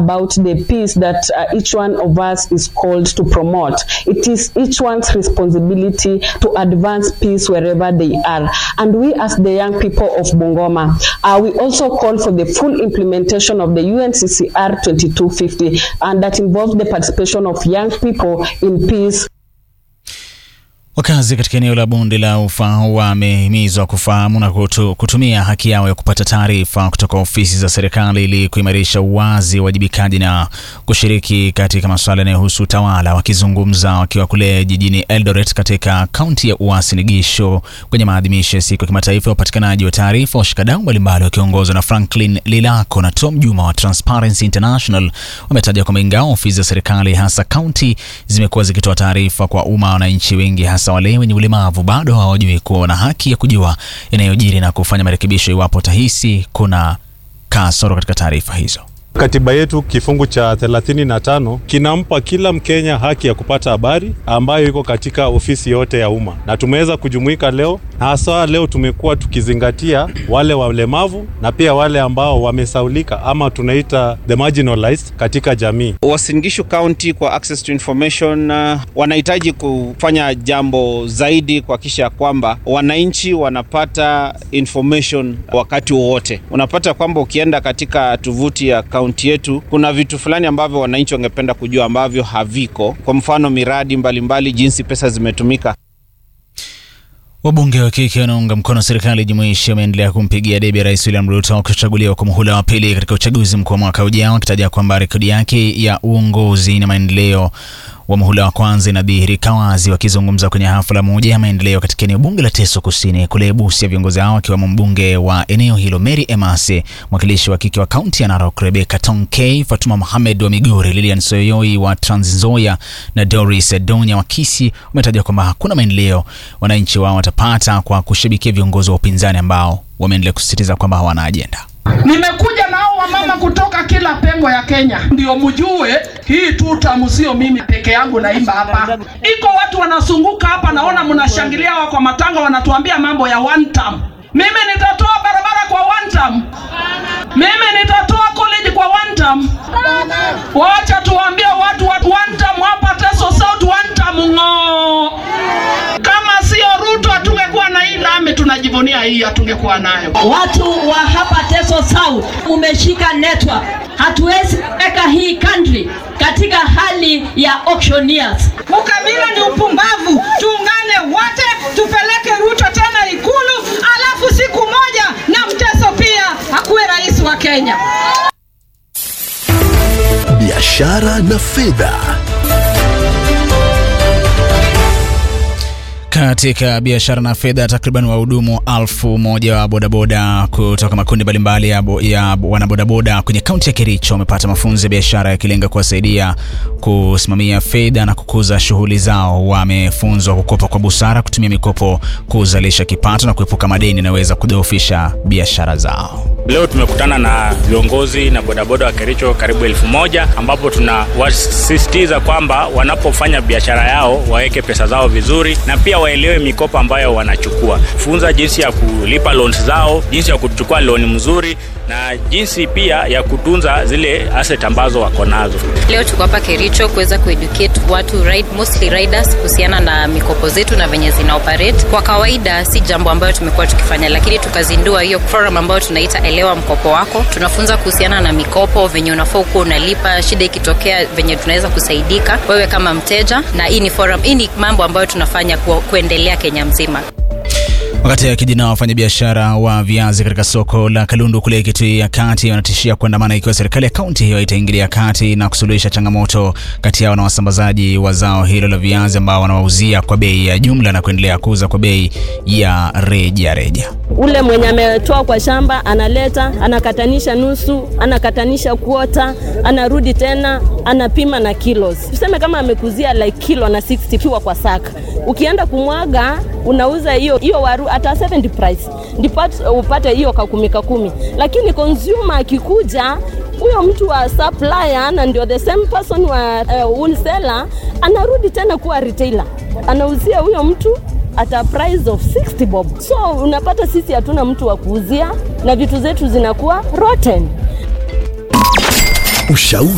about the peace that uh, each one of us is called to promote. It is each one's responsibility to advance peace wherever they are. And we, as the young people of Bungoma, uh, we also call for the full implementation of the UNCCR 2250, and that involves the participation of young people in peace. Wakazi katika eneo la bonde la Ufa wamehimizwa kufahamu na kutu, kutumia haki yao ya kupata taarifa kutoka ofisi za serikali ili kuimarisha uwazi, uwajibikaji na kushiriki katika masuala yanayohusu utawala. Wakizungumza wakiwa kule jijini Eldoret katika kaunti ya Uasin Gishu kwenye maadhimisho ya siku ya kimataifa ya upatikanaji wa taarifa, washikadau mbalimbali wakiongozwa na Franklin Lilako na Tom Juma wa Transparency International wametaja kwamba ingawa ofisi za serikali hasa kaunti zimekuwa zikitoa taarifa kwa umma, wananchi wengi hasa wale wenye ulemavu bado hawajui kuwa wana haki ya kujua yanayojiri na kufanya marekebisho iwapo tahisi kuna kasoro katika taarifa hizo. Katiba yetu kifungu cha 35 kinampa kila Mkenya haki ya kupata habari ambayo iko katika ofisi yote ya umma, na tumeweza kujumuika leo, na hasa leo tumekuwa tukizingatia wale walemavu na pia wale ambao wamesaulika ama tunaita the marginalized katika jamii. Uasin Gishu County kwa access to information uh, wanahitaji kufanya jambo zaidi kuhakikisha kwamba wananchi wanapata information wakati wowote. Unapata kwamba ukienda katika tovuti ya kaunti yetu kuna vitu fulani ambavyo wananchi wangependa kujua ambavyo haviko, kwa mfano miradi mbalimbali mbali, jinsi pesa zimetumika. Wabunge wa kike wanaunga mkono serikali jumuishi wameendelea kumpigia debe Rais William Ruto kuchaguliwa kwa muhula wa pili katika uchaguzi mkuu wa mwaka ujao, akitaja kwamba rekodi yake ya uongozi na maendeleo wa muhula wa kwanza inadhihirika wazi. Wakizungumza kwenye hafla moja ya maendeleo katika eneo bunge la Teso Kusini kule Busia, viongozi hao akiwemo mbunge wa eneo hilo Mary Emase, mwakilishi wa kike wa kaunti ya Narok Rebecca Tonkei, Fatuma Mohamed wa Migori, Lilian Soyoi wa Trans Nzoia na Doris Donya wa Kisii wametaja kwamba hakuna maendeleo wananchi wao watapata kwa kushabikia viongozi wa upinzani ambao wameendelea kusisitiza kwamba hawana ajenda. Nimekuja nao wamama kutoka kila pengo ya Kenya, ndio mjue hii tutam sio mimi peke yangu naimba hapa. Iko watu wanazunguka hapa, naona mnashangilia wao kwa matanga, wanatuambia mambo ya one term. Mimi nitatoa barabara kwa one term. Mimi nitatoa college kwa one term. Wacha tuwaambie watu wa one term hapa Teso South, one term ng'oo. Kama sio Ruto hatungekuwa na hii lami tunajivunia hii, hatungekuwa nayo. Watu wa hapa Teso South umeshika network, hatuwezi weka hii country katika hali ya auctioneers. Ukabila ni upumbavu, tuungane wote tupeleke Ruto tena Ikulu, alafu siku moja na Mteso pia akuwe rais wa Kenya. Biashara na fedha. Katika biashara na fedha, takriban wahudumu elfu moja wa bodaboda kutoka makundi mbalimbali ya, bo, ya wanabodaboda kwenye kaunti ya Kericho wamepata mafunzo ya biashara yakilenga kuwasaidia kusimamia fedha na kukuza shughuli zao. Wamefunzwa kukopa kwa busara, kutumia mikopo kuzalisha kipato na kuepuka madeni yanayoweza kudhoofisha biashara zao. Leo tumekutana na viongozi na bodaboda wa Kericho karibu elfu moja ambapo tunawasisitiza kwamba wanapofanya biashara yao waweke pesa zao vizuri na pia waelewe mikopo ambayo wanachukua. Funza jinsi ya kulipa loans zao, jinsi ya kuchukua loan mzuri na jinsi pia ya kutunza zile asset ambazo wako nazo. Leo tuko hapa Kericho kuweza kueducate watu ride, mostly riders kuhusiana na mikopo zetu na venye zina operate. Kwa kawaida si jambo ambayo tumekuwa tukifanya, lakini tukazindua hiyo forum ambayo tunaita elewa mkopo wako. Tunafunza kuhusiana na mikopo, venye unafaa kuwa unalipa, shida ikitokea, venye tunaweza kusaidika wewe kama mteja, na hii ni forum, hii ni mambo ambayo tunafanya ku, kuendelea Kenya mzima. Wakati akijina wafanyabiashara wa viazi katika soko la Kalundu kule Kitui ya Kati wanatishia kuandamana ikiwa serikali ya kaunti hiyo itaingilia kati na kusuluhisha changamoto kati yao na wasambazaji wa zao hilo la viazi ambao wanawauzia kwa bei ya jumla na kuendelea kuuza kwa bei ya reja reja. Ule mwenye ametoa kwa shamba analeta, anakatanisha nusu, anakatanisha kuota, anarudi tena, anapima na kilos. Tuseme kama amekuzia like kilo na 60 kiwa kwa saka, ukienda kumwaga unauza hiyo hiyo waru hata 70 price ndipo upate hiyo kakumi kakumi, lakini consumer akikuja huyo mtu wa supplier na ndio the same person wa uh, wholesaler anarudi tena kuwa retailer, anauzia huyo mtu at a price of 60 bob. So unapata sisi hatuna mtu wa kuuzia na vitu zetu zinakuwa rotten. Ushauri